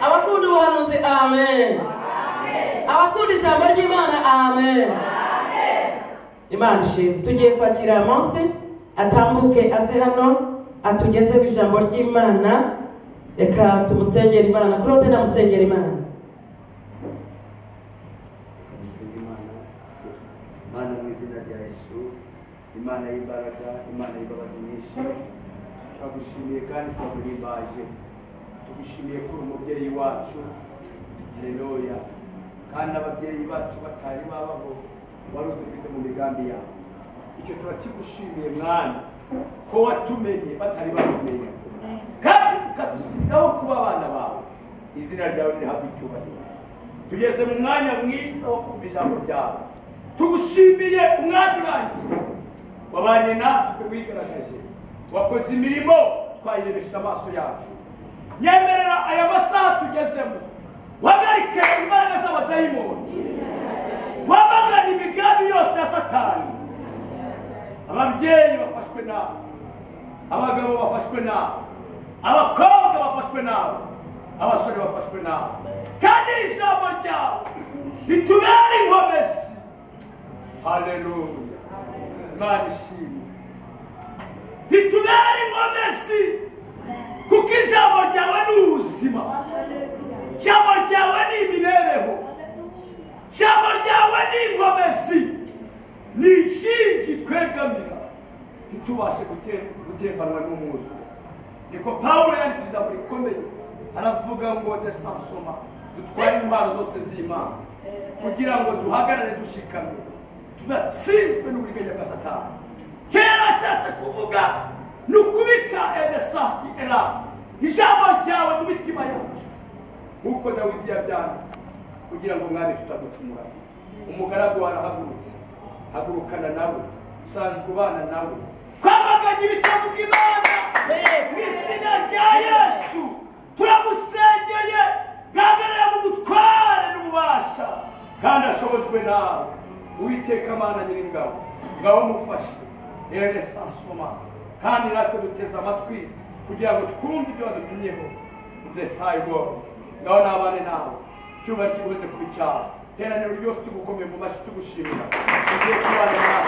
abakunda ubuhanuzi amen abakunda ijambo ry'imana amen imana ishimwe tugiye kwakira aya munsi atambuke aze hano atugezeho ijambo ry'imana reka tumusengere imana kuri wowe ndamusengera imana Musenga Imana Imana mu izina rya Yesu Imana y'imbaraga Imana y'imbabazi nyinshi turagushimiye kandi turaguhimbaje tugushimiye ko uri umubyeyi wacu haleluya kandi ababyeyi bacu batari babaho wari udufite mu migambi yawe icyo turakigushimiye mwana ko watumenye batari batumenya kandi ukadusigaho kuba abana bawe izina ryawe rihabwa icyubahiro tugeze mu mwanya mwiza wo kumva ijambo ryawe tugushimiye umwanya urangiye wabanye natwe wigaragaje wakoze imirimo twayirebesheje amaso yacu nyemerera aya masaha tugezemo wagarike imbaraga z'abadayimoni wamagane imigambi yose ya satani ababyeyi bafashwe nawe abagabo bafashwe nawe abakobwa bafashwe nawe abasore bafashwe nawe kandi iri jambo ryawe ritubere inkomezi haleluya imana ishimwe ritubere inkomezi kuko ijambo ryawe ni ubuzima ijambo ryawe ni imibereho ijambo ryawe ni inkomezi ni ikingi twegamira ntitubashe gute- gutembanwa n'umwuzure niko pawulo yanditse ijambo rikomeye aravuga ngo desansoma dutware intwaro zose z'imana kugira ngo duhagarare dushikamye tudatsinzwe n'uburiganya bwa satani kera ashatse kuvuga ni ukubika edesasi era ijambo ryawe mu mitima yacu nk'uko dawidi yabyanditse kugira ngo mwami tutagucumura umugaragu wawe arahagurutse hagurukana nawe usanzwe ubana nawe kwamaganya ibitabo by'imana mu izina rya yesu turamусengeye gahagarara mu butware n'ububasha kandi ashobojwe nawe uwiteka amana nyir'ingabo ngaho mufashe rero sansoma kandi natwe duteze amatwi kugira ngo twumve ibyo badutumyeho udesayi woro ngaho nabane nawe cyuba kiguze ku bicaro iteraniro ryose tugukomeye mu mashyi tugushimira tugiye kubana nawe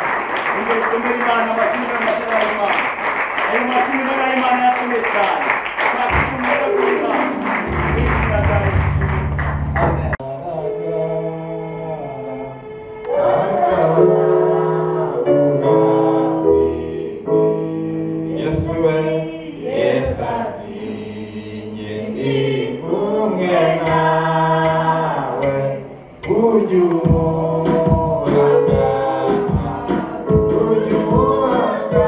tugiye kumera imana amashyi n'amashyi y'imana ayo mashyi y'imana yakomeye cyane twakushimira ku imana mu izina rya yesu amen Yesu we Yesu ati njye ndi kumwe nawe ujye ubona ujye ubona ujye ubona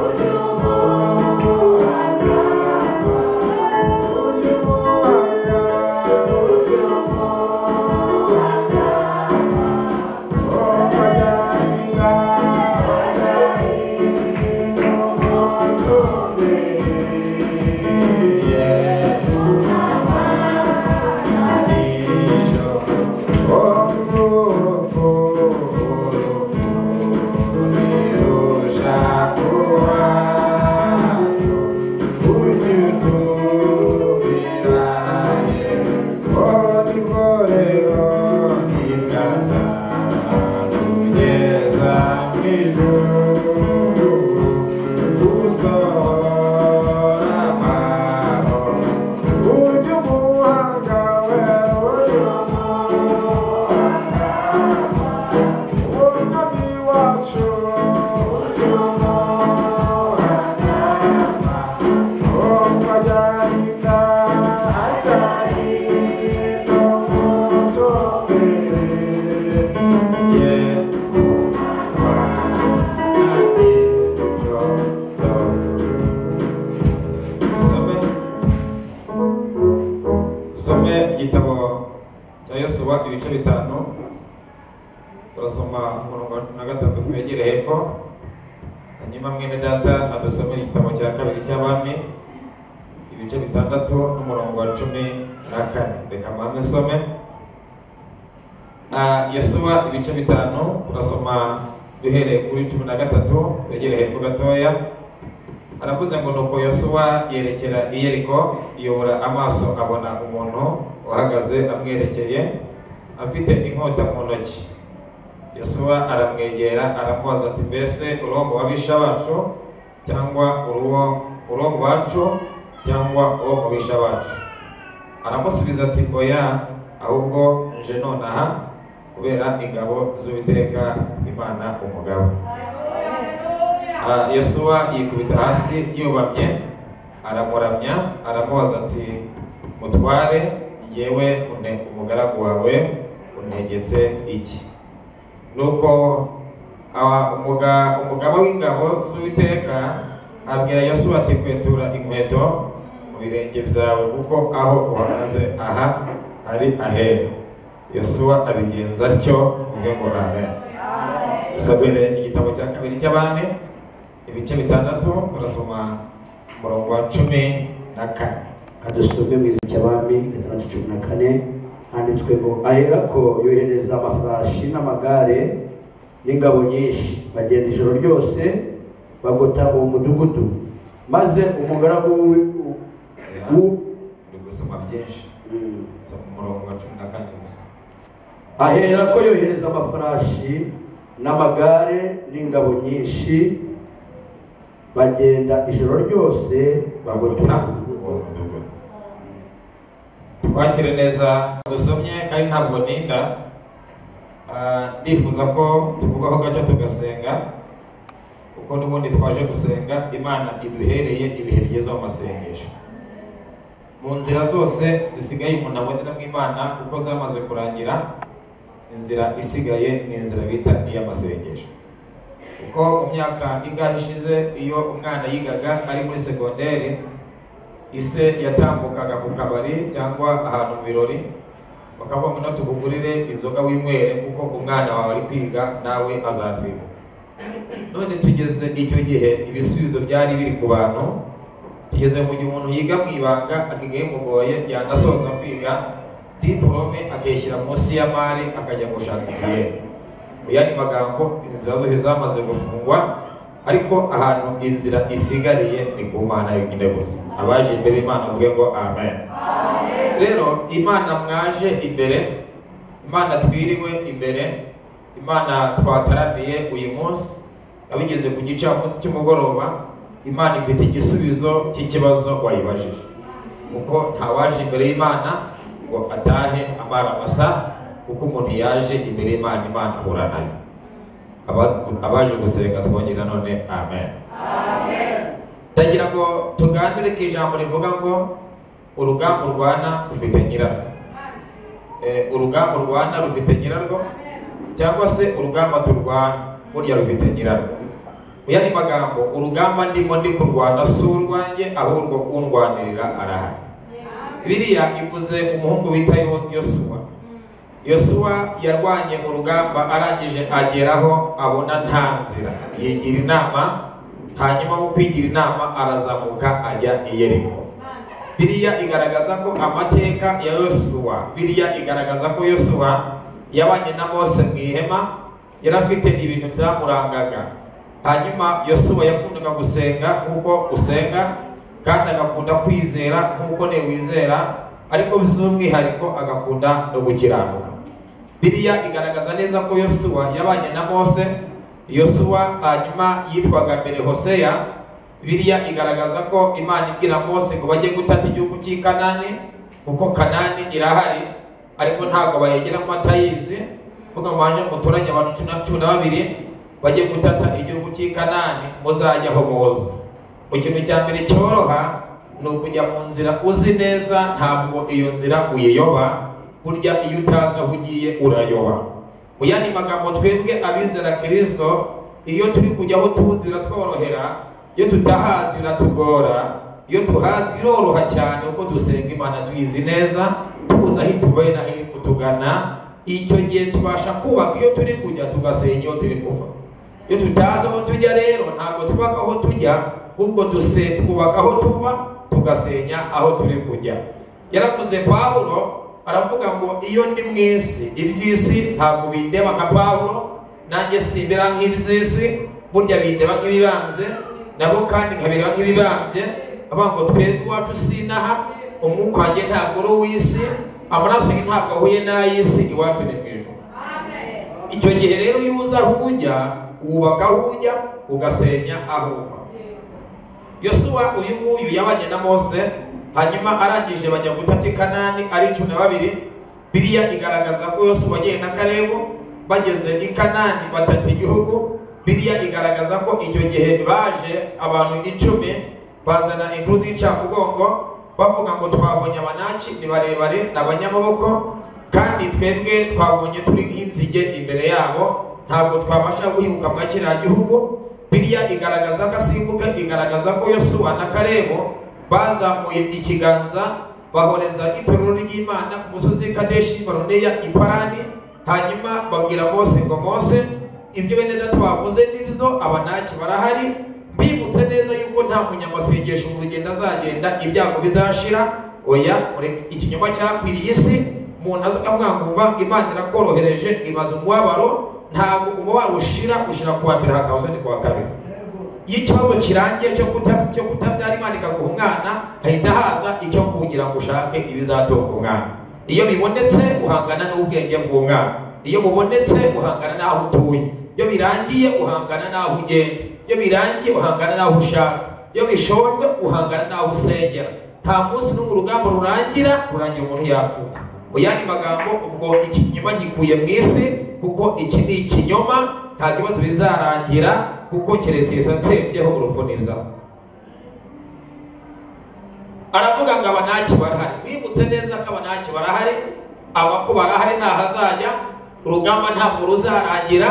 ujye ubona ujye usome igitabo cya yosuwa ibice bitanu turasoma umurongo na gatatu twegere hepfo hanyuma mwene data adusomere igitabo cya kabiri cy'abami ibice bitandatu n'umurongo wa cumi na kane reka mpamvu isome Ah, yosuwa ibice bitanu turasoma duhereye kuri cumi na gatatu twegere hepfo gatoya aravuze ngo nuko yosuwa yerekera i yeriko yobora amaso abona umuntu uhagaze amwerekeye afite inkota mu ntoki yosuwa aramwegera aramubaza ati mbese urombo w'abisha bacu cyangwa uruwo urombo wacu cyangwa uwo mu bisha bacu aramusubiza ati oya ahubwo nje nonaha kubera ingabo z'uwiteka imana umugabo Ah, yosuwa yikubita hasi yubamye aramuramya aramubaza ati mutware yewe umugaragu wawe untegetse iki nuko aba- umuga- umugaba w'ingabo z'uwiteka abwira yosuwa ati kwetura inkweto mu birenge byawe kuko aho uhagaze aha ari aheru yosuwa abigenza atyo ubwe ngo amen dusabire igitabo cya kabiri cy'abami ibice bitandatu turasoma umurongo wa cumi na kane kadusome mu izina cy'abami gatandatu cumi na kane handitswe ngo aherako yohereza amafarashi n'amagare n'ingabo nyinshi bagenda ijoro ryose bagota uwo mudugudu maze umugaragu w'i- u- u- uri gusoma byinshi mm. soma umurongo wa cumi na kane gusa ahera ko yohereza amafarashi n'amagare n'ingabo nyinshi bagenda ijoro ryose bagota bagota uwo mudugudu twakire neza dusomye kandi ntabwo ninda Ah, ndifuza ko tuvugaho gace tugasenga kuko n'ubundi twaje gusenga imana iduhereye ibihe byiza mu masengesho mu nzira zose zisigaye umuntu abonera mu imana kuko zamaze kurangira inzira isigaye ni inzira bita iy'amasengesho kuko mu myaka ingahe ishize iyo umwana yigaga ari muri segonderi ise yatambukaga ku kabari cyangwa ahantu mu birori bakavuga ngo no tukugurire inzoga winywere kuko umwana wawe ari kwiga nawe azatwibuka none tugeze icyo gihe ibisubizo byari biri ku bantu tugeze mu gihe umuntu yiga mu ibanga akiga bimugoye yanasoza kwiga diporome akayishyira munsi y'amari akajya gushaka igihe mu yandi magambo inzira zose zamaze gufungwa ariko ahantu inzira isigariye ni ku mana yonyine gusa abaje imbere y'imana bavuge ngo amen rero imana mwaje imbere imana twiriwe imbere imana twataramiye uyu munsi abigeze ku gicamunsi cy'umugoroba imana ifite igisubizo cy'ikibazo wayibajije kuko ntawaje imbere y'imana ngo atahe amara amasa kuko umuntu yaje imbere y'imana imana ahura nayo Aba- abaje gusenga twongere na none amen ndagira ngo tuganire ku ijambo rivuga ngo urugamba urwana rufite nyirarwo Eh, urugamba urwana rufite nyirarwo cyangwa se urugamba turwana burya rufite nyirarwo mu yandi magambo urugamba ndimo ndi kurwana si urwanjye ahubwo undwanirira arahari biriya ivuze umuhungu wita Yo- yosuwa yosuwa yarwanye urugamba arangije ageraho abona nta nzira yigira inama hanyuma mu kwigira inama arazamuka ajya i yeriko biriya igaragaza ko amateka ya yosuwa biriya igaragaza ko yosuwa yabanye na mose mu ihema yari afite ibintu byamurangaga hanyuma yosuwa yakundaga gusenga nk'uko usenga kandi agakunda kwizera nk'uko nawe wizera ariko by'umwihariko agakunda no gukiranuka biriya igaragaza neza ko yosuwa yabanye na mose yosuwa hanyuma yitwaga mbere hoseya biriya igaragaza ko imana ibwira mose ngo bajye gutata igihugu cy'i kanani kuko kanani irahari ariko ntabwo bayegeramo batayizi kuko mwanje muturanye abantu cumi na- cumi na babiri bajye gutata igihugu cy'i kanani muzajyaho muza mu kintu cya mbere cyoroha ni ukujya mu nzira uzi neza ntabwo iyo nzira uyiyoba burya iyo utazi aho ugiye urayoba mu yandi magambo twebwe abizera kirisito iyo turi kujya aho tuzi biratworohera iyo tutahazi biratugora iyo tuhazi biroroha cyane kuko dusenga imana tuyizi neza tuzi aho itubaye n'aho iri kutugana icyo gihe tubasha kubaka iyo turi kujya tugasenga iyo turi kuva iyo tutazi aho tujya rero ntabwo twubaka aho tujya ahubwo duse twubaka aho tuva tugasenya aho turi kujya yaravuze pawulo aravuga ngo iyo ndi mu isi iby'isi ntabwo bindeba nka pawulo nanjye simbera nk'iby'isi burya bindeba nk'ibibanze nabo kandi nkabera nk'ibibambye avuga ngo twereke iwacu sinaha umwuka wanjye ntabwo uri uw'isi amaraso ye ntabwo ahuye n'ay'isi iwacu ni mu ijuru icyo gihe rero iyo uza aho ujya wubaka aho ujya ugasenya aho uva yosuwa uyu nguyu yabanye na mose hanyuma arangije bajya gutata i kanani ari cumi na babiri biriya igaragaza ko yosuwa agiye na kalebu bageze i kanani batata igihugu biriya igaragaza ko icyo gihe baje abantu icumi bazana inkuru z'incamugongo bavuga ngo twabonye abanaki ni barebare ni abanyamaboko kandi twebwe twabonye turi nk'inzige imbere yabo ntabwo twabasha guhinguka muri kiriya gihugu biriya igaragaza ko asimbuka igaragaza ko yosuwa na karebo bazamuye ikiganza bahoreza itorero ry'imana ku musozi kadeshi baroneya iparani hanyuma babwira mose ngo mose ibyo bene data bavuze nibyo abanaki barahari mbibutse neza yuko nta munyamasengesho mu rugendo azagenda ibyago bizashira oya ikinyoma cyakwiriye isi umuntu avuga ngo imana irakorohereje ibaza umubabaro ntabwo umubabaro ushira ushira ku wa mbere hakaza ni ku wa kabiri iyo ikibazo kirangiye cyo kutabyara imana ikaguha umwana hahita haza icyo kugira ngo ushake ibizatunga umwana iyo bibonetse uhangana n'ubwenge bw'umwana iyo bubonetse uhangana n'aho utuye iyo birangiye uhangana n'aho ugenda iyo birangiye uhangana n'aho ushaka iyo bishojwe uhangana n'aho usengera nta munsi n'umwe urugamba rurangira urangira umuntu yapfuka mu yandi magambo ubwo ikinyoma gikuye mu isi kuko iki ni ikinyoma nta kibazo bizarangira kuko keretse nsembyeho urupfuniza aravuga ngo abanaki barahari wibutse neza ko abanaki barahari abako barahari ntahazajya urugamba ntabwo ruzarangira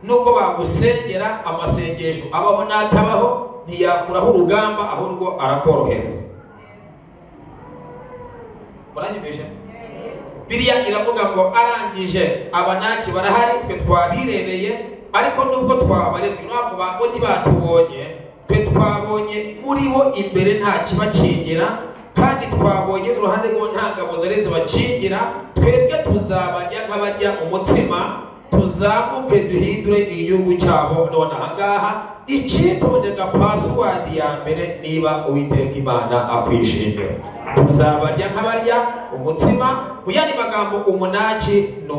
nubwo bagusengera amasengesho abaho n'atabaho ntiyakuraho urugamba ahubwo arakorohereza muranyemeje biriya iravuga ngo arangije abanaki barahari twe twabirebeye ariko nubwo twabarebye ntabwo bo ntibatubonye twe twabonye muri bo imbere nta kibakingira kandi twabonye uruhande rwo nta ngabo zari zibakingira twebwe tuzabarya nk'abarya umutsima tuzamuke duhindure igihugu cyabo none ahangaha ikituboneka pasiwadi ya mbere niba uwiteka imana akwishimira tuzabarya nk'abarya umutima mu yandi magambo umunaki ni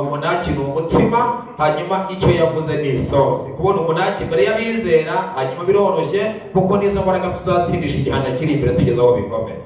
umunaki ni umutima hanyuma icyo yavuze ni isosi kubona umunaki mbere y'abizera hanyuma biroroshye kuko n'izo mbaraga tuzatsindisha igihano kiri imbere tugeze aho bikomeye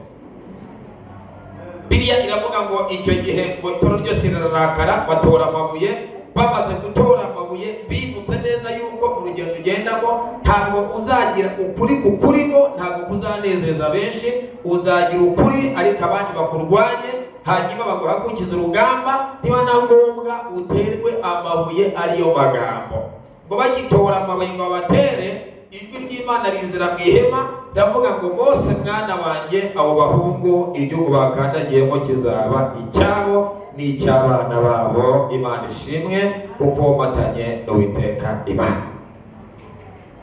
biriya iravuga ngo icyo gihe ngo itoro ryose rirarakara batora amabuye bamaze gutora amabuye bibutse neza yuko urugendo ugendamo ntabwo uzagira ukuri ku kuribo ntabwo kuzanezeza benshi uzagira ukuri ariko abandi bakurwanye hanyuma baguhagukiza urugamba niba na ngombwa uterwe amabuye ariyo magambo ngo bagitora amabuye ngo babatere ijwi ry'imana rinzira mu ihema ndavuga ngo bose mwana wanjye abo bahungu igihugu bakandagiyemo kizaba icyabo n'icy'abana babo imana ishimwe kuko matanye n'uwiteka imana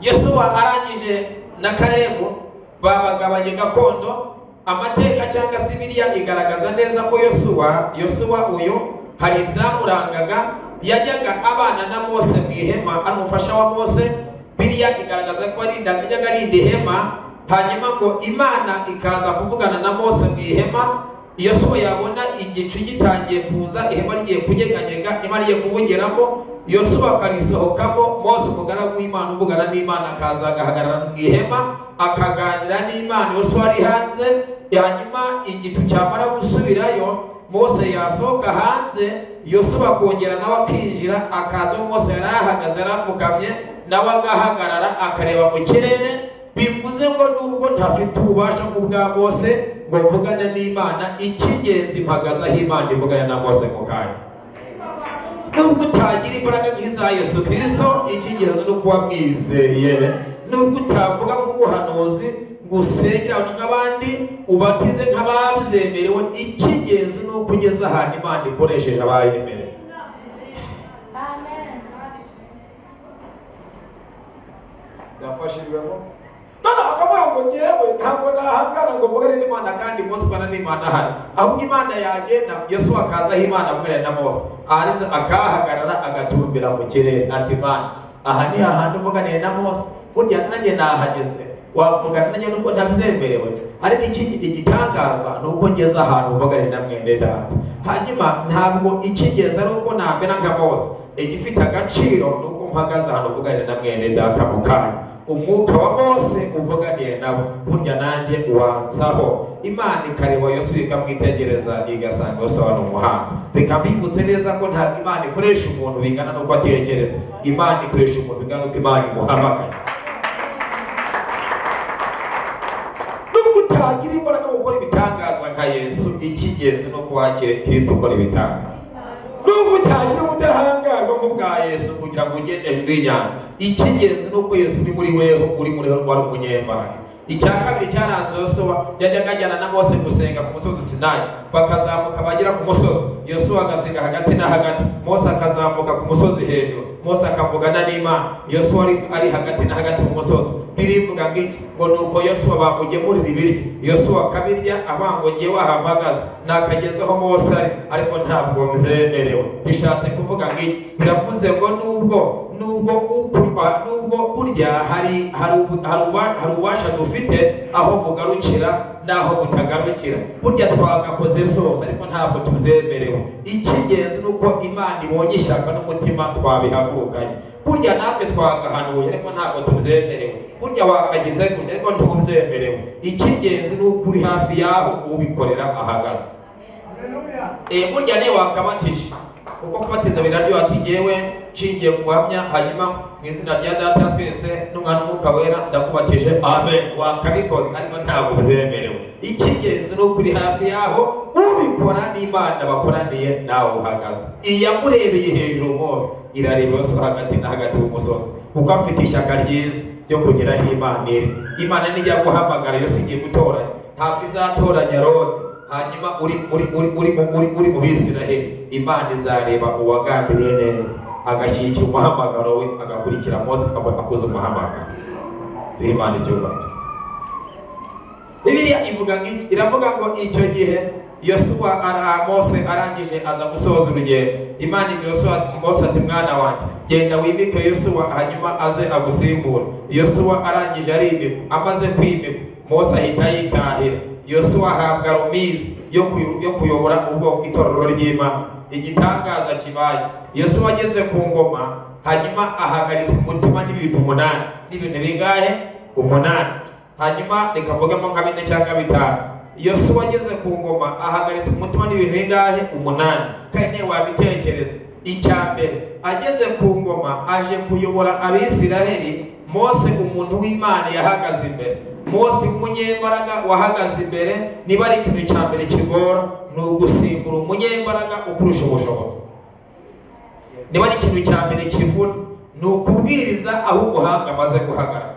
yesu arangije na karebu babagabanye gakondo amateka cyangwa se biriya igaragaza neza ko yosuwa yosuwa uyu hari ibyamurangaga yajyaga abana na mose mu ihema ari umufasha wa mose biriya igaragaza ko yajyaga arinda ihema hanyuma ngo imana ikaza kuvugana na mose mu ihema iyo soba yabona igicu gitangiye kuza ihema rigiye kunyeganyega ihema rigiye kubugeramo iyo soba akarisohokamo mose umugaragu w'imana uvugana n'imana akaza agahagarara mu ihema akaganira n'imana iyo soba ari hanze hanyuma igicu cyamara gusubirayo mose yasohoka hanze iyo soba akongera nawe akinjira akaza mose yari ahagaze arapfukamye nawe agahagarara akareba mu kirere bivuze ngo nubwo ntafite ububasha bwa mose ngo mvugane n'imana icy'ingenzi mpagazaho imana ivugane na mose mu kanya nubwo utagira imbaraga nk'iza yesu kirisito icy'ingenzi ni ukuba mwizeye nubwo utavuga nk'ubuhanuzi ngo usengere abantu nk'abandi ubatize nk'abazemerewe icy'ingenzi ni uko ugeze ahantu imana ikoresheje abayemerewe byafashijwemo none bakavuga ngo ngewe ntabwo nahangana ngo mvugane n'imana kandi mose ubana n'imana ahari ahubwo imana yagenda yesu akazaho imana avugana na mose aharize akahagarara agatumbira mu kirere ati imana aha ni hahandi uvuganiye na mose burya nanjye nahageze wavuga nanjye nubwo ntabyemerewe ariko ikindi igitangaza ni uko ngeze ahantu mvuga ari na mwene data hanyuma ntabwo ikigeze ari uko nambera nka bose igifite agaciro ni uko mpagaze ahantu mvuga ari na mwene data mu kanya umwuka wa bose uvuganiye nabo burya nanjye wansaho imana ikareba yosuwa ikamwitegereza igasanga yosuwa ni umuhanga reka mbibutse neza ko nta imana ikoresha umuntu bingana n'uko atekereza imana ikoresha umuntu bingana n'uko imana imuhamagara nubwo utagira imbaraga mu gukora ibitangaza nka yesu icy'ingenzi ni uko wakire kirisito ukora ibitangaza nubwo utagira ubudahangarwa nk'ubwa yesu kugira ngo ugende hejuru y'inyanja icy'ingenzi ni uko yesu uri muri weho uri muri weho wari umunyembaraga icya kabiri cyaranze yosuwa yajyaga ajyana na mose gusenga ku musozi sinayi bakazamuka bagera ku musozi yosuwa agasenga hagati na hagati mose akazamuka ku musozi hejuru mose akavugana n'imana yosuwa ari, ari hagati na hagati ku musozi birivuga ngo iki ngo ni uko yosuwa bamugemurira ibiryo yosuwa akabirya abangogiye wahamagaza nakagezeho mose ari ariko ntabwo mzemerewe bishatse kuvuga ngo iki biravuze ngo nubwo nubwo ukurwa nubwo burya hari hari ubu- hari uwa- hari ububasha dufite aho bugarukira n'aho butagarukira burya twagakoze zose ariko ntabwo tuzemerewe icy'ingenzi ni uko imana ibonye ishyaka n'umutima twabihagurukanye burya natwe twagahanuye ariko ntabwo tubyemerewe burya wakagize gutya ariko ntubyemerewe icy'ingenzi ni uko uri hafi y'aho ubikorera ahagaze Eh, burya niyo wakabatije kuko kubatiza biraryoha ati ngewe nshingiye ku buhamya hanyuma mu izina rya data wa twese n'umwana w'umwuka wera ndakubatije amen wakabikoze ariko ntabwo byemerewe icy'ingenzi ni uko uri hafi yaho ubikora n'imana bakoraniye nawe uhagaze iyamurebeye hejuru hose irareba yose hagati na hagati y'umusozi kuko afite ishyaka ryiza ryo kugeraho imana iri imana nijya guhamagara yose igiye gutoranya ntabwo izatoranya roni hanyuma uri uri uri uri mu- uri uri mu bisiraheli imana izareba uwagambiriye neza agashyigikira umuhamagaro we agakurikira mose akaba akoze umuhamagaro rero imana icyubahiro bibiliya ivuga ngo iki- iravuga ngo icyo gihe yosuwa ara mose arangije aza gusohoza urugendo imana ibwira yosuwa mose ati mwana wanjye genda wimike yosuwa hanyuma aze agusimbura yosuwa arangije arimikwa amaze kwimikwa mose ahita yitahira yosuwa ahabwa romizi yo kuyo- yo kuyobora ubwoko itorero ry'imana igitangaza kibaye yosuwa ageze ku ngoma hanyuma ahagaritswe umutima n'ibintu umunani n'ibintu bigahe umunani hanyuma reka mvugemo nka bine cyangwa bitanu yosuwa ageze ku ngoma ahagaritse umutima n'ibintu bingahe umunani kandi niyo wabitekereza icya mbere ageze ku ngoma aje kuyobora abisiraheli mose umuntu w'imana yahagaze imbere mose umunyembaraga wahagaze imbere niba ari ikintu cya mbere kigora ni ugusimbura umunyembaraga ukurusha ubushobozi niba ari ikintu cya mbere kivuna ni ukubwiriza aho umuhanga amaze guhagarara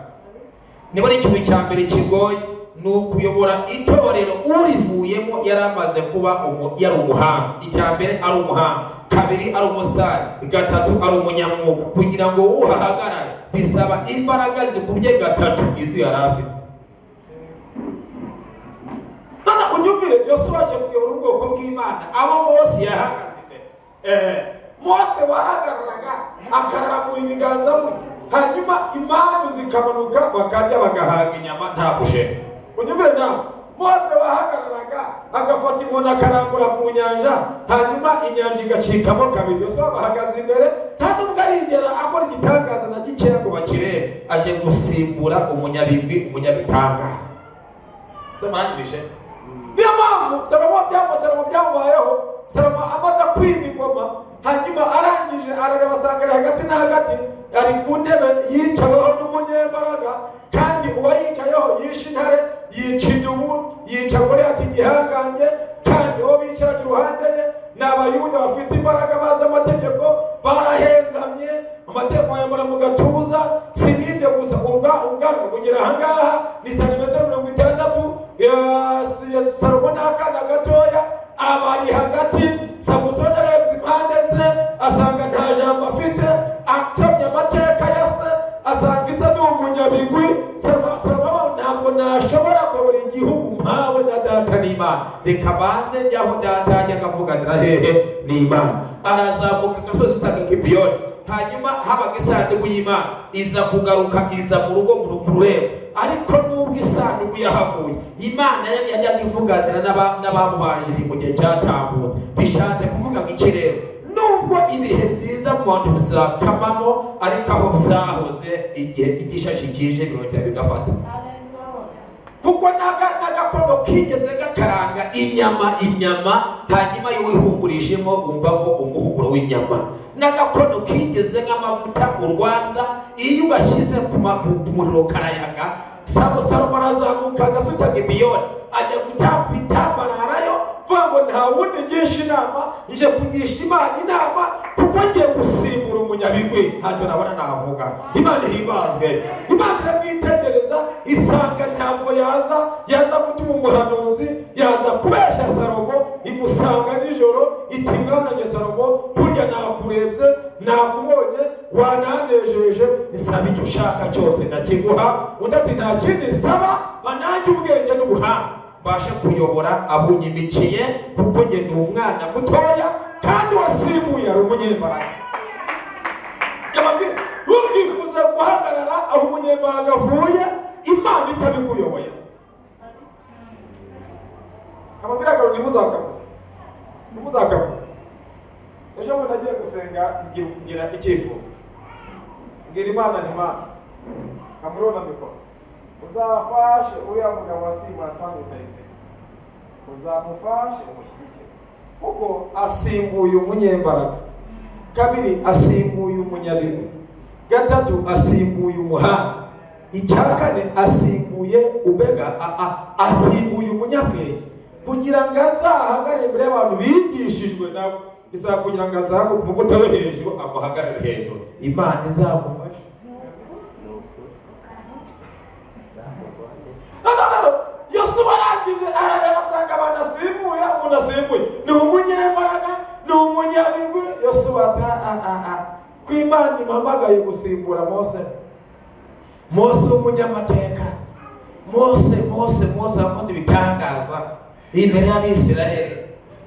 niba ari ikintu cya mbere kigoye ni ukuyobora itorero urivuyemo yari amaze kuba umu- yari umuhanga icya mbere ari umuhanga kabiri ari umusitari gatatu ari umunyamwuga kugira ngo uhahagarare bisaba imbaraga zikubye gatatu izi yari afite hano unyumvire yosuwa aje kuyobora ubwoko bw'imana abo mose yahagaze imbere Eh, mose wahagararaga akarambura ibiganza bye hanyuma impamvu zikamanuka bakarya bagahaga inyama nta bushera unyumvire nawe mose wahagararaga agafata inkoni akarambura ku nyanja hanyuma inyanja igacikamo kabiri yosuwa bahagaze imbere nta nubwo arigera akora igitangaza na gikeya ngo bakirebe aje gusimbura umunyabigwi umunyabitangaza z'amarangije niyo mpamvu salomo byaba salomo byamubayeho salomo amaze kwima ingoma hanyuma arangije arareba asanga ari hagati na hagati ari ku ntebe yicaweho n'umunyembaraga kandi uwayicayeho yishe intare yica inyubu yica kuri ati igihangange kandi uwo bicaraga iruhande ye ni abayuda bafite imbaraga bazi amategeko barahengamye amategeko yambara mu gatuza si n'ibyo gusa ubwa ubwanwa kugira ahangaha ni santimetero mirongo itandatu salomo ni akana gatoya abari hagati samusoni arebye impande ze asanga nta jambo afite atamye amateka ya se asanga isa ni umunyabigwi Salomo- salomo ntabwo nashobora kuyobora igihugu mpawe na data n'imana reka banze njyaho data ajya akavuganira hehe n'imana arazamuka agasozi ka gibiyoni hanyuma habaga isanduku y'imana iza kugaruka iza mu rugo mu rurembo ariko nubwo isanduku yahavuye imana yari yajyaga ivuganira n'aba- n'abamubanjiri mu gihe cyatambutse bishatse kuvuga ngo iki rero nubwo ibihe byiza mu bantu bizakamamo ariko aho byahoze igihe igishashi kije birongera bigafata kuko naga- n'agakono kigeze gakaranga inyama inyama hanyuma iyo wihumurishemo wumvamo umuhumuro w'inyama n'agakono kigeze nk'amavuta urwanza iyo ugashyize ku ma- ku muriro karayaga sabo salomo arazamuka agasuka gibiyoni ajya gutamba itambararayo vuga ngo nta wundi ngisha inama nje kugisha imana inama kuko ngiye gusimbura umunyabigwi ntacyo nabona navuga imana ihimazwe imana iramwitegereza isanga ntabwo yaza yaza gutuma umuhanuzi yaza kubeshya salomo imusanga nijoro iti mwananye salomo burya nakurebye nakubonye wananejeje isaba icyo ushaka cyose ndakiguha undi ati nta kindi nsaba banange ubwenge n'ubuhanga mbashe kuyobora abunyimikiye kuko nge ni umwana mutoya kandi wasimbuye ari umunyembaraga ukifuza guhagarara aho umunyembaraga avuye imana itabikuyoboye amategeko ntimuzakabure ntimuzakabure ejo bundi agiye gusenga ngira kugira icyifuzo mbwira imana ni imana kamurona mikoro uzafashe uriya mugabo wasimbuye atanga utayisenga uzamufashe umushyigikire kuko asimbuye umunyembaraga kabiri asimbuye umunyabigwi gatatu asimbuye umuhanga icya kane asimbuye ubega a- a- asimbuye umunyabwenge kugira ngo azahagare imbere y'abantu bigishijwe nabo bisaba kugira ngo azamuke umukuta we hejuru amuhagarare hejuru imana izamufashe nononono yosuwa arangije arareba asanga abantu asimbuye umuntu asimbuye ni umunyembaraga ni umunyabigwi yosuwa ati "Ah, ah, ah, ah. ko imana impamagaye gusimbura mose mose w'umunyamateka mose mose mose wakoze ibitangaza imbere y'abisirayeli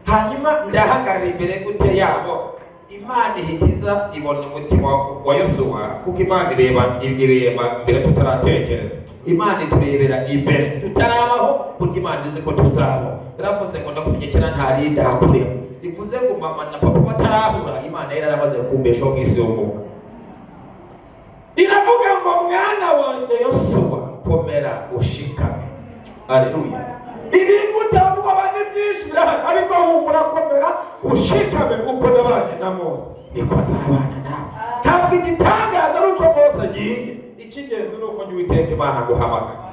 hanyuma ndahagarara imbere gute yabo imana ihigiza ibona umutima wa yosuwa kuko imana ireba ireba mbere tutaratekereza imana iturebera imbere tutarabaho burya imana izi ko tuzabaho yaravuze ngo ndakumenyekera ntarinda akureba bivuze ngo mama na papa batarahura imana yari yaramaze kumbeshaho mu isi y'umwuka iravuga ngo mwana wanjye yosuwa komera ushikame aleluya ibintu utavuga aba ni byinshi birahari ariko ahubwo urakomera ushikame kuko nabanye na mose niko azabana nawe ntabwo igitangaza ari uko mose agiye icy'ingenzi ni uko njye uwiteka imana guhamagara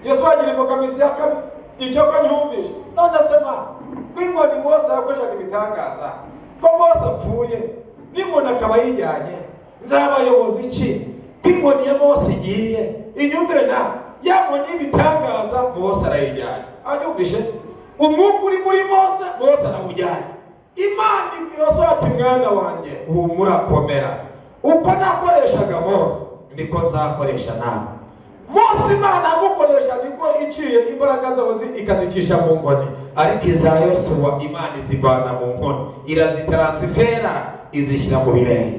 yesu wagira imbogamizi ya kabiri icyo ko nyumvishe none se mana nk'inkoni mose yakoreshaga ibitangaza ko mose apfuye n'inkoni akaba yijyanye nzabayoboza iki nk'inkoni ya mose igiye inyumvire na ya nkoni y'ibitangaza mose arayijyanye anyumvishe umwuka uri muri mose mose arawujyanye imana ibwira ati mwana wanjye humura komera uko nakoreshaga mose niko nzakoresha nawe mose imana yamukoresha niko iciye imbaraga zose ikazicisha mu nkoni ariko iza yosuwa imana izivana mu nkoni irazitaransifera izishyira mu birenge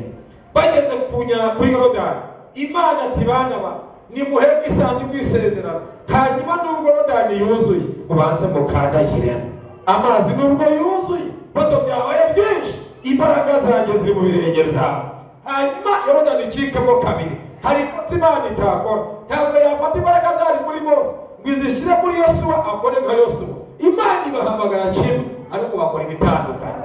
bageze ku nya- kuri yorodani imana ati bana ba nimuheke isanduku y'isezerano hanyuma nubwo yorodani yuzuye ubanze mukandagiremo amazi nubwo yuzuye ibibazo byabaye byinshi imbaraga zanjye ziri mu birenge byawe hanyuma yorodani icikemo kabiri hari ikosa imana itakora ntabwo yafata imbaraga zari muri bose ngo izishyire muri yosuwa akore nka yosuwa imana ibahamagara kimwe ariko bakora ibitandukanye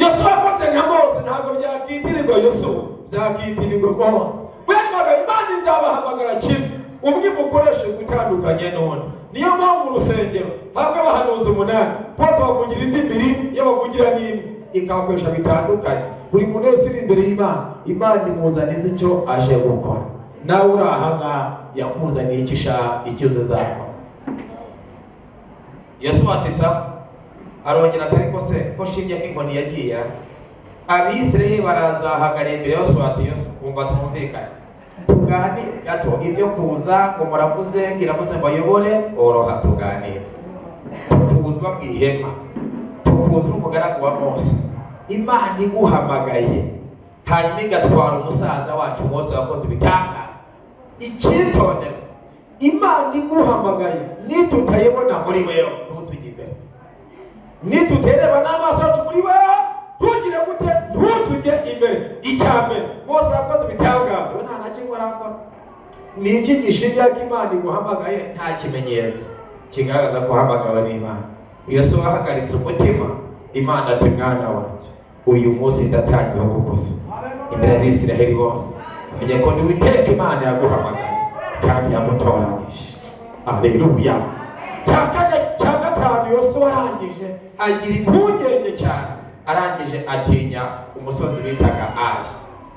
yosuwa akoze nka mose ntabwo byakitirirwa yosuwa byakitirirwa mose wemvaga imana izabahamagara kimwe umwe mukoreshe gutandukanye n'undi niyo mpamvu urusengero habwa abahanuzi umunani bose bavugira indimi rimwe iyo bavugira n'imwe ikabakoresha bitandukanye buri muntu wese uri imbere y'imana imana imuzaniza icyo aje gukora nawe uri aha ngaha yakuzaniye icyo ushaka icyo uzazakora yesu batisa arongera atari ko se ko shimye ko inkoni yagiye abisirayeli barazahagarira imbere yose bati yose kumva tumvikane tuganire gato ibyo kuza ngo muravuze ngiravuze mbayobore oroha tuganire tukuzwa mu ihema tukuzwa umugaragu wa mose imana iguhamagaye hanyuma igatwara umusaza wacu mose wakoze ibitangaza icyitondere imana iguhamagaye nitutayibona muri wewe ntutujye imbere nitutereba n'amaso yacu muri wewe tugire gute ntutujye imbere icya mbere mose yakoze ibitangaza we nta na kimwe arakora ni iki gishinja ko imana iguhamagaye nta kimenyetso kigaragaza ko uhamagawe n'imana yesu wahagaritse umutima imana ati mwana wanjye uyu munsi ndatangira kugusa imbere y'isiraheli bose menye ko ni witeka imana yaguhamagaye kandi yamutoranyije aleluya cya kane cya gatanu yose warangije agira impungenge cyane arangije atinya umusozi bitaga ayi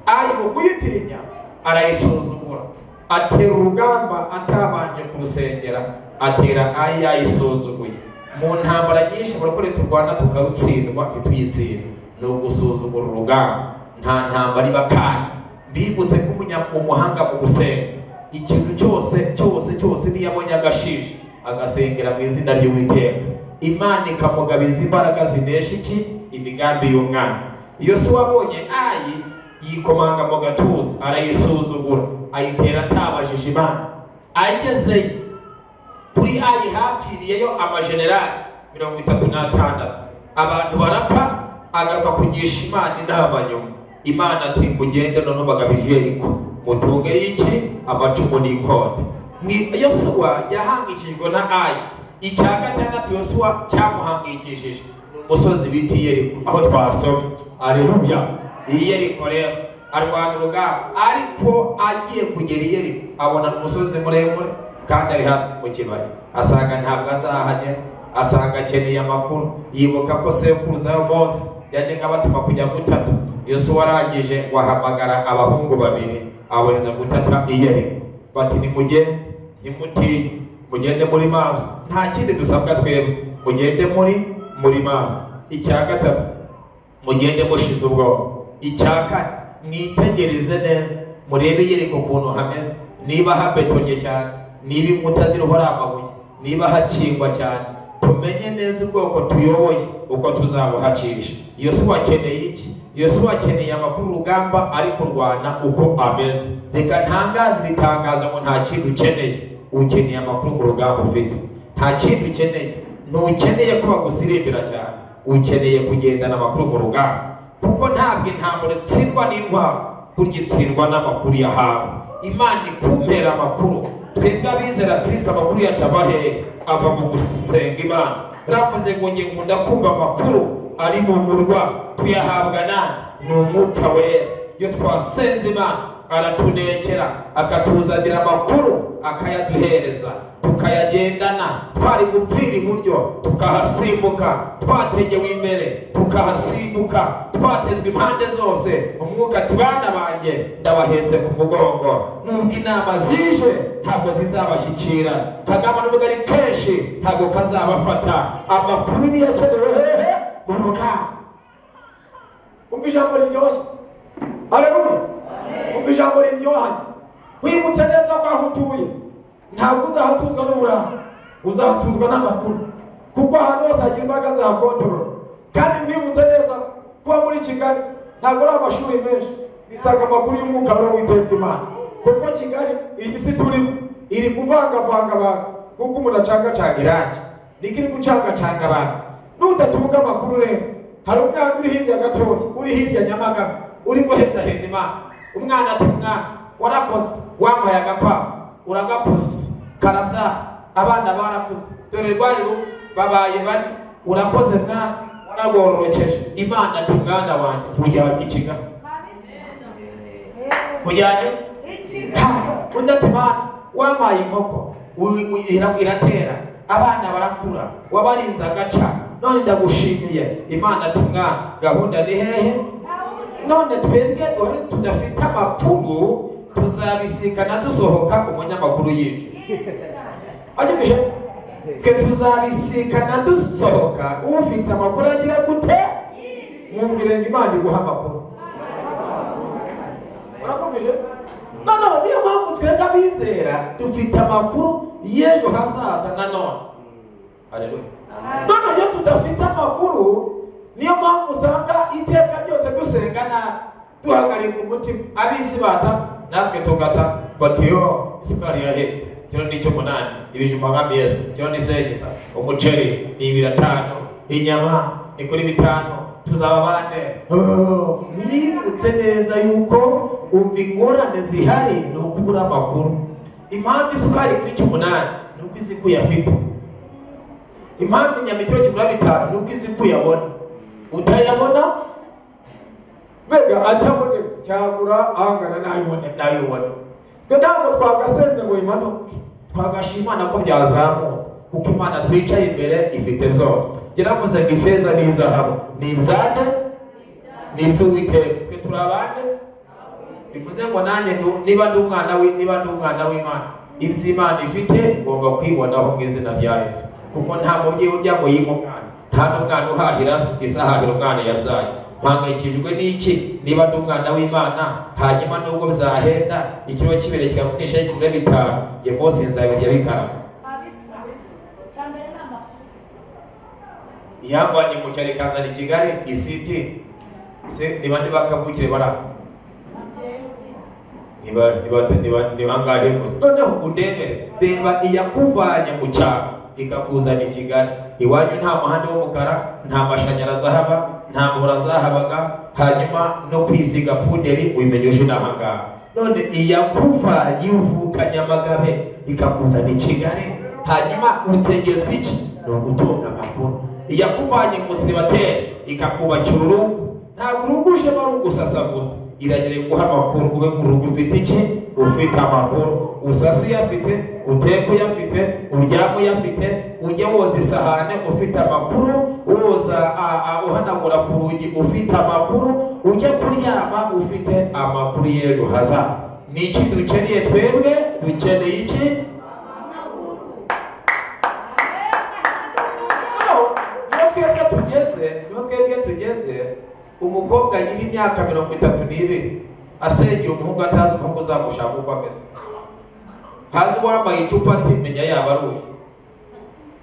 ayi mu kuyitinya arayisuzumura atera urugamba atabanje kurusengera atera ayi yayisuzuguye mu ntambara nyinshi abarokore turwana tukarutsindwa ntituyitsinde ni ugusuzugura urugamba nta ntambara iba kandi bibutse ko umunya- umuhanga mu gusenga ikintu cyose cyose cyose niyo abonye agashije agasengera mu izina ry'uwiteka imana ikamugabiza imbaraga zinesha iki imigambi y'umwana iyo se wabonye ayi yikomanga mu gatuza arayisuzugura ayitera atabajije imana ayigezeyo kuri ayi hapfiriyeyo amajenerali mirongo itatu n'atandatu abantu barapfa agaruka kugisha imana inama nyuma imana ati mugende none bagabije yeriko mutunge y'iki amacumu n'ikode Mwi- yosuwa yahangikijwe na ayi icya gatandatu yosuwa cyamuhangikishije ni umusozi bita yeriko aho twasomye areruya iyi yeriko rero arwana urugamba ariko agiye kugera i yeriko abona umusozi muremure kandi ari hafi mu kibaya asanga ntabwo azahagera asanga akeneye amakuru yibuka ko sekuruza we mose yajyaga abatuma kujya gutata yosuwa arangije ngo ahamagara abahungu babiri abohereza gutata iyeri bati nimugende nimutinye mugende muri maso nta kindi dusabwa twebwe mugende muri muri maso icya gatatu mugende mushize ubwoba icya kane mwitegereze neza murebe yereka ukuntu hameze niba habetonye cyane niba inkuta ziriho ari amabuye niba hakingwa cyane tumenye neza ubwoko tuyoboye uko tuzabuhacisha iyo si wakeneye iki iyo si wakeneye amakuru urugamba ari kurwana uko ameze reka ntangaze iri tangazo ngo nta kintu ukeneye ukeneye amakuru ku rugamba ufite nta kintu ukeneye ntukeneye ko bagusirimbira cyane ukeneye kugendana amakuru mu rugamba kuko ntabwo intambara itsindwa n'intwaro burya itsindwa n'amakuru yahawe imana ikumpera amakuru twebwe abizera kirisito amakuru yacu ava hehe ava mu gusenga imana baravuze ngo njye nkunda kumva amakuru ari mu murwa tuyahabwa nani ni umwuka wera iyo twasenze imana aratunekera akatuzanira amakuru akayaduhereza tukayagendana twari gupfira iburyo tukahasimbuka twategewe imbere tukahasimbuka twatezwe impande zose umwuka ati bana banjye ndabahetse ku mugongo nubwo inama zije ntabwo zizabashyikira kagama n'ubwo ari kenshi ntabwo kazabafata amakuru niyo akenewe hehe mu rugamba umva ijambo riryoshye aleluya umva ijambo riryohanye wibutse neza ko aho utuye ntabwo uzahatuzwa n'uburanga uzahatuzwa n'amakuru kuko ahantu hose hagira imbaraga za kontorora kandi mwibutse neza kuba muri kigali ntabwo ari amashuri menshi bisanga amakuru y'umwuka wera witeza imana kuko kigali iyi si turimo iri kuvangavanga abantu kuko umuntu acangacanga irangi niko iri gucangacanga abantu nudatunga amakuru rero hari umwana uri hirya gatoya uri hirya nyamagana uri guhendahenda imana umwana ati mwana warakoze wampaye agakwavu uragakoze karabyara abana barakuze dore rwari rumwe babaye bane urakoze mwana waragororokeje imana ati mwana wanjye ujyanye i kigali ujyanye Ha! undi ati mwana wampaye inkoko uyu- uyu- ira- iratera abana barakura wabarinze agaca none ndagushimiye imana ati mwana gahunda ni hehe none twebwe ore tudafite amakuru tuzabisikana dusohoka umunyamakuru yinjira anyumije twe tuzabisikana dusohoka ufite amakuru agira gute mwumvire ngo imana iguha amakuru urakomeje noneho niyo mpamvu twebwe abizera dufite amakuru y'ejo hazaza nanone haleluya none iyo tudafite amakuru niyo mpamvu usanga iteka duhagarika umutima ab'isi bata natwe tugata batiyo isukari irahetse kiro ni icy'umunani ibijumba nka yesu kiro ni segisa umuceri ni ibiratanu inyama ni kuri bitanu tuzaba bande Oh, yibutse neza yuko umva ingorane zihari ni ukubura amakuru impamvu isukari kuri cy'umunani ni uko izikuye afite impamvu inyama ikiro kigura bitanu ni uko izikuye abona utayabona mbega atabone cyagura ahangana n'abibone n'abibone twe ntabwo twagasenze ngo bimanuke twagashima imana ko byazamutse kuko imana twicaye imbere ifite zose yaravuze ngo ifeza n'izahabu ni ibzane ni iby'uwiteka twe turi abande bivuze ngo nanjye ndu- niba ndi umwana w'i- niba ndi umwana w'imana iby'imana ifite ugomba kwibonaho mu izina rya yesu kuko nta mubyeyi urya ngo yime umwana nta n'umwana uhahira isahahira umwana yabyaye mpangayikishijwe n'iki niba ndi umwana w'imana hanyuma nubwo byahenda ikiro kibere kigakunisha y'ikigure bitanu njye rwose nzabirya bikaranze yambanye mu cyaro ikazana i kigali isiti se niba ntibakavukire barapfa niba niba niba niba ngahe gusa noneho undemere reba iyakuvanye mu cyaro ikakuzana i kigali iwanyu nta muhanda w'umukara nta mashanyarazi ahaba nta mvura zahabaga hanyuma no kwisiga puderi ubimenye uje n'ahangaha none iyakuvanye ivukanye amagabe ikakuzana i kigali hanyuma utegerezwa iki ni ugutunga amakuru iyakuvanye mu sibateri ikakubakira urugo ntabwo urugo ujemo ari ugusasa gusa iragereye guha amakuru ube mu rugo ufite iki ufite amakuru usasa uyafite uteka uyafite uryama uyafite ujya woza isahane ufite amakuru woza a- a- uhanagura ku rugi ufite amakuru ujya kuryama ufite amakuru y'ejo hazaza ni iki dukeneye twebwe dukeneye iki Hano, iyo twebwe tugeze iyo twebwe tugeze umukobwa agira imyaka mirongo itatu n'ibiri asengera umuhungu atazi umuhungu uzamushaka uko ameze hazi uwambaye icupa ati menya yaba ari uyu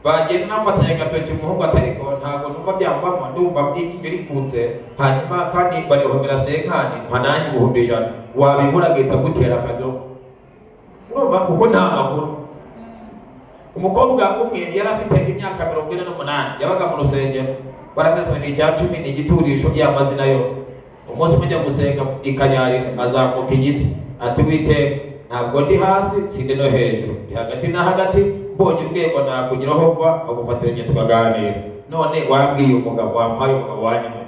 bagenda namufatanya agatoki umuhungu atari ko ntabwo numva byamvamo ndumva inyuma rikunze hanyuma kandi barihomera senkani mpa nanjye ibihumbi ijana wabibura agahita agutera akadomo urumva kuko nta makuru umukobwa umwe yari afite imyaka mirongo ine n'umunani yabaga mu rusengero baramezwe ni icya cumi ni igiturisho y'amazina yose umunsi umwe ajya gusenga i kanyari azamuka igiti ati witeka ntabwo ndi hasi sindi no hejuru ndi hagati na hagati mbonye urwego nakugeraho mva agufatiranye tukaganira none wabwiye umugabo wambaye umugabo wanyuma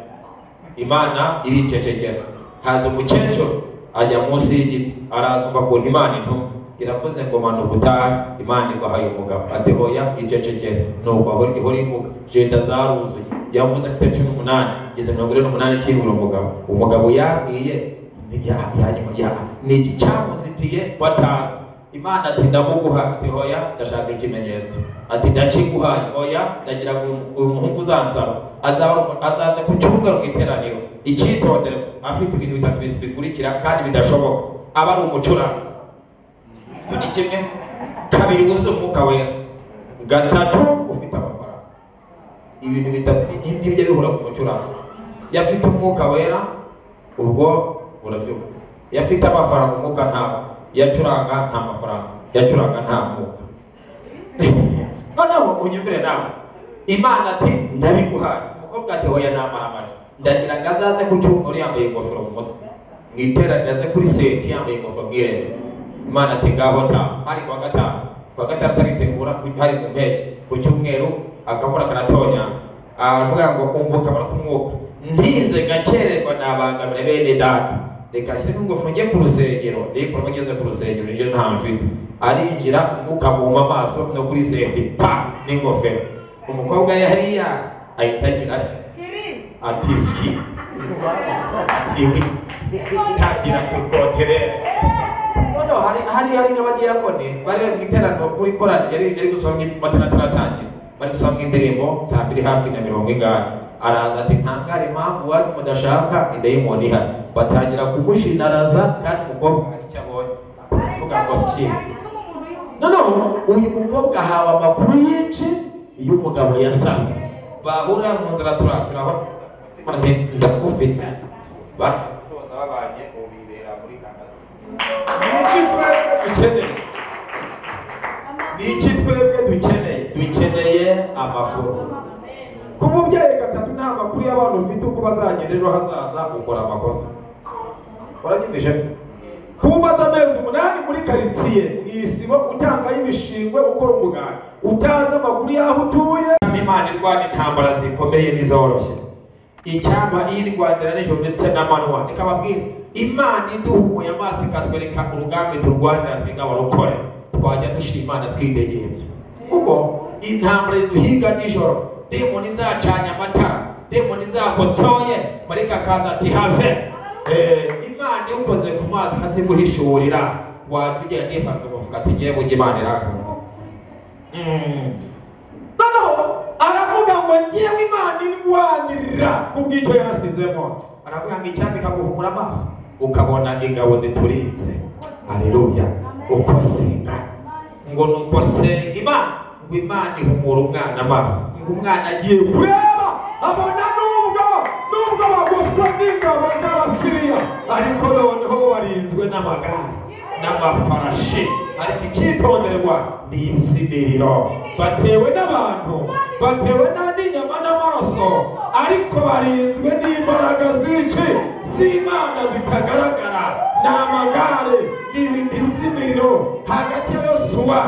imana iricecekera haza umukecuru ajya munsi y'igiti arazumva ukuntu imana intuma iravuze ngo manuka utahe imana iguhaye umugabo ati hoya icecekere nuko aho ihora ivuga jenda zaruzuye yavuze afite cumi n'umunani ngeze mirongo ine n'umunani kibura umugabo umugabo yabwiye ya- ya- ya- ni iki cyamuzitiye watanze imana ati ndamuguha ati hoya ndashaka ikimenyetso ati ndakiguhaye hoya ndagira ngo uyu muhungu uzansaba azaba- azaza ku kibuga mu iteraniro icyitondere afite ibintu bitatu bis- bikurikira kandi bidashoboka aba ari umucuranzi icyo ni kimwe kabiri wuzuye umwuka wera gatatu ufite amafaranga ibintu bitatu ni ngibyo bihura ku mucuranzi iyo afite umwuka wera ubwo urabyumva iyo afite amafaranga umwuka ntabwo iyo acuranga nta mafaranga iyo acuranga nta mwuka noneho unyumvire nawe imana ati ndabiguhaye umukobwa ati hoya namaramaje ndagira ngo azaze ku cyumweru yambaye ingofero mu mutwe mu iteraniro aze kuri seti yambaye ingofero mu irembo imana ati ngaho nta hari kuwa gatanu kuwa gatanu aritegura hari mu mpeshyi ku cyumweru akavura karatonya aravuga ngo umvuka barakumwuka ntinze ngakererwa nabangamira bene data reka nshyiremo ingofero njye ku rusengero nikorwa ngeze ku rusengero nibyo nta mfite arinjira umwuka muhuma amaso no kuri seti pa n'ingofero umukobwa yariya ahita agira atya ati ski iwi tangira kukoterera noneho hari hari hari n'abadiyakoni bari mu iteraniro muri korali yari yari gusoma amatara ataratangira bari gusoma indirimbo saa mbiri hafi na mirongo ingahe araza ati ntangare impamvu wanyu mudashaka idayimoni ihari batangira kumushinaraza kandi umukobwa hari icyo abonye avuga ngo sikiri noneho uyu mukobwa ahawe amakuru yinshi y'umugabo yasanze bahurira mu nzira turatura ndakufite basoza babanye ubu bibera muri kanada iki twebwe dukeneye ni iki twebwe dukeneye dukeneye amakuru kuba umubyeyi gatatu nta makuru y'abantu ufite uko bazagenda ejo hazaza ukora amakosa warakimeje kuba umaze amezi umunani muri karitsiye mu isibo utangayo imishingwe ukora umuganda utazi amakuru y'aho utuye imana irwana intambara zikomeye n'izoroshye icyaba irwanira nijoro ndetse n'amanywa ikababwira imana iduhumuye amaso ikatwereka urugamba turwanira twiga barukore twajya dushima imana twidegembya kuko intambara iduhiga nijoro demoni izacanye amatara demoni izakotsoye marika akaza ati have Eh, imana iyo ukoze ku mazi ikaziguhishurira wajya ugira nifata ukavuga ati ngewe ujya imana irakunda Mm. noneho aravuga ngo ngewe imana irwanirira ku bw'icyo yasizemo aravuga ngo icyambi ikaguhumura amaso ukabona ingabo ziturinze haleluya uko singa ngo ni uko senga imana ngo imana ihumura umwana amaso ngo umwana agiye kure kureba abona nubwo nubwo baguswa n'ingabo z'abasiriya ariko noneho warinzwe n'amagare n'amafarashi ariko icyitonderwa ni insiniriro batewe n'abantu batewe n'aninyama n'amaraso ariko barinzwe n'imbaraga z'iki z'imana zitagaragara ni amagare ni ibiti by'imiriro hagati ya yosuwa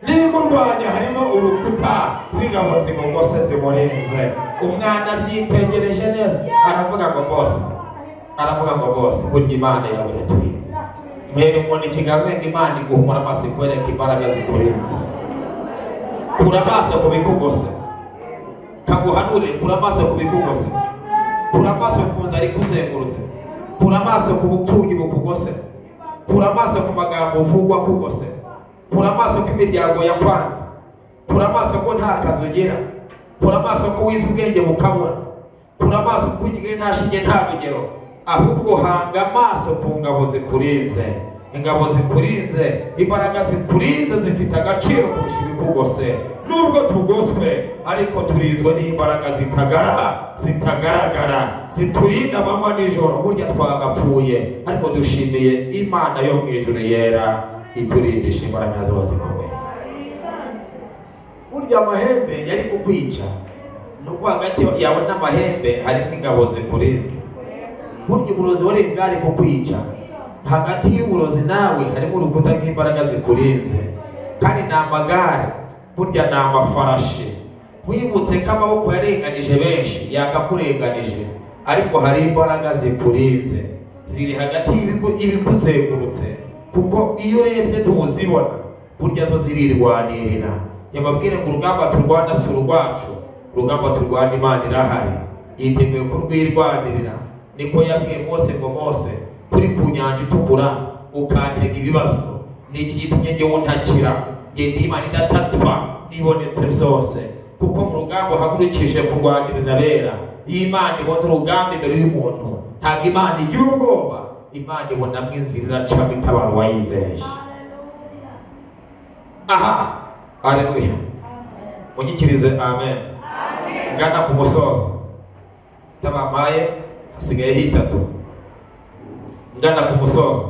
n'imurwanya harimo urukuta rw'ingabo zimugose zimurinze umwana abyitegereje neza aravuga ngo bose aravuga ngo bose burya imana yawe iratwiza mwere umuntu ikiganza imana iguhumura amaso ikwereka imbaraga zikurinze kura amaso ku bikugose kaguhanure kura amaso ku bikugose kura amaso ku nzara ikuzengurutse kura amaso ku bupfubyi bukugose kura amaso ku magambo uvugwa akugose kura amaso ku imiryango yakwanze kura amaso ko nta kazi ugira kura amaso ko wize ubwenge bukabura kura amaso ko ugiye nta shinge nta rugero ahubwo hanga amaso ku ngabo zikurinze ingabo zikurinze imbaraga zikurinze zifite agaciro kurusha ibikugose nubwo tugoswe ariko turinzwe n'imbaraga zitagaragara zitagaragara ziturinda amanywa nijoro burya twagapfuye ariko dushimiye imana yo mu ijuru yera iturindisha imbaraga zose zikomeye burya amahembe yari kukwica nuko hagati yawe n'amahembe harimo ingabo zikurinze burya uburozi wari bwari kukwica hagati y'uburozi nawe harimo urukuta rw'imbaraga zikurinze kandi ni amagare burya ni amafarashi wibutse ko amaboko yarenganije benshi yakakurenganije ariko hari imbaraga zikurinze ziri hagati y'ibiku- y'ibikuzengurutse kuko iyo urebye ntuzibona burya zo zirirwanirira yababwire ngo urugamba turwana si urwacu urugamba turwana imana irahari yiteguye kurwirwanirira niko yabwiye mose ngo mose turi ku nyanja itukura ukantega ibibazo ni iki gitumye ngewe ntakira ngenda imana idatatwa nibonetse byose kuko mu rugamba uhagurukije kurwanirira bera iyi imana ibona urugamba imbere y'umuntu ntabwo imana igira ubwoba imana ibonamo inzira iracamo itabaro wayizeye aha aleluya munyikirize amen ngana ku musozo tabamaye hasigaye hitatu ngana ku musozo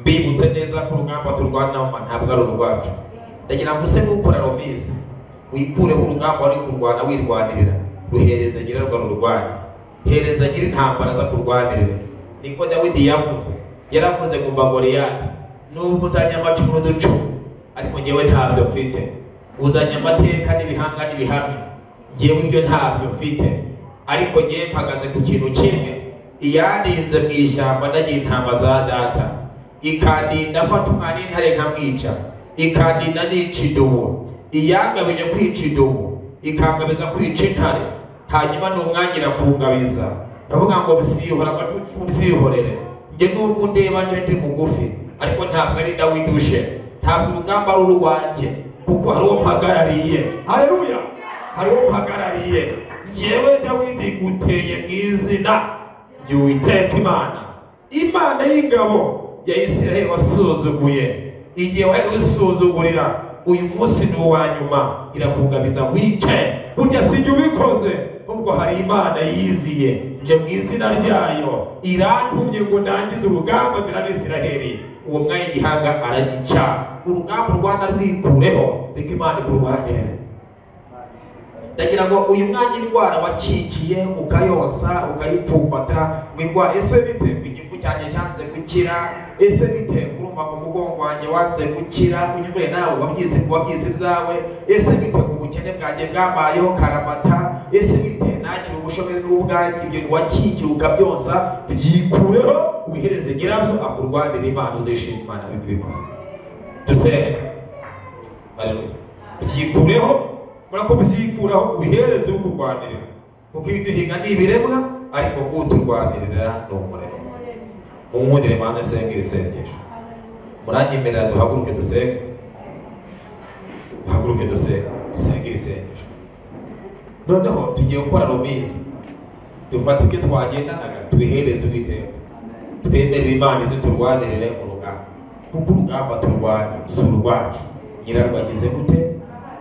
mbibutse neza ko urugamba turwana mama ntabwo ari urwacu ndagira ngo use n'ukora rubizi wikureho urugamba wari kurwana wirwanirira ruhereza nyirarwo rurwanya hereza nyiri intambara aza kurwanirira niko dawidi yavuze yaravuze ngo mba goliyati nubwo uzanye amacumu n'uducumu ariko ngewe ntabyo mfite uzanye amateka n'ibihanga n'ibihamya ngewe ibyo ntabyo mfite ariko ngewe mpagaze ku kintu kimwe iyaninze mu ishyamba ndagira intama za data ikandinda afata umwana w'intare nkamwica ikandinda nica idubu iyangabije kwica idubu ikangabiza kwica intare hanyuma n'umwanya irakungabiza ndavuga ngo bisiyihora amacucu mbyihorere njye n'ubwo ndeba nje ndi mugufi ariko ntabwo ari dawidi uje ntabwo urugamba ari urwanjye kuko hari uwo mpagarariye haleluya hari uwo mpagarariye njyewe dawidi nguteye mu izina ry'uwiteka imana imana y'ingabo ya isirayeli wasuzuguye igihe wari usuzugurira uyu munsi ni uwa nyuma irakugabiza wicaye burya si jye ubikoze nubwo hari imana yiziye njye mu izina ryayo irantumye ngo ndangize urugamba mbere n'isiraheli uwo mwanya igihanga aragica urugamba u rwanda rwikureho reka imana ikurwanye ndagira ngo uyu mwanya indwara wacikiye ukayonsa ukayipfumbata ngo indwara ese bite ngo igifu cyanjye cyanze gukira ese bite urumva ngo umugongo wanjye wanze gukira unyumve nawe wabyize wabyize ibyawe ese bite ngo ubukene bwanjye bwambayeho karamata ese bite nakira ubushomeri n'ubwanjye ibyo wakikiye ukabyonsa byikureho wihereze nyirabyo akurwanire imana uzishima imana bibikoze dusenge Hallelujah. byikureho urako byikuraho ubihereze ukurwanirira kuko iyo duhinga ni ibiremwa ariko uturwanirira ni umuremyi unkundire mana senge isengesho muranyemerera duhaguruke dusenge duhaguruke dusenge dusenge isengesho noneho tugiye gukora rumizi dufate ibyo twagendanaga tubihereze uwiteka twemerere imana ize turwanirire urugamba kuko urugamba turwanya si urwacu nyirarwo agize gute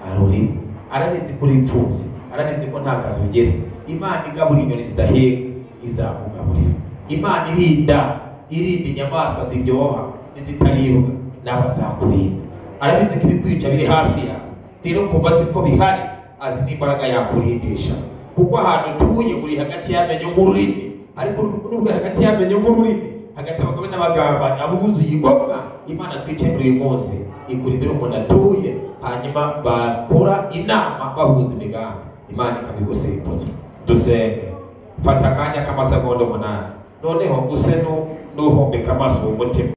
arurimo arabizi ko uripfuza arabizi ko nta kazi ugera imana igaburira inyoni zidahiga izakugaburira imana irinda irinda inyamaswa ziryoha n'izitaribwa n'abazakurinda arabizi ko ibikwica biri hafi yawe rero kuva azi ko bihari azi n'imbaraga yakurindisha kuko ahantu utuye uri hagati y'amenyo nk'ururimi ariko nubwo hagati y'amenyo nk'ururimi hagati abagabo n'abagabane abuzuye igomwa imana twicaye muri uyu munsi igura imbere umuntu atuye hanyuma bakora inama bahuza imigambi imana ikabigusimbuza dusenge fata akanya k'amasegonda umunani noneho use n'uhombeka amaso mu mutima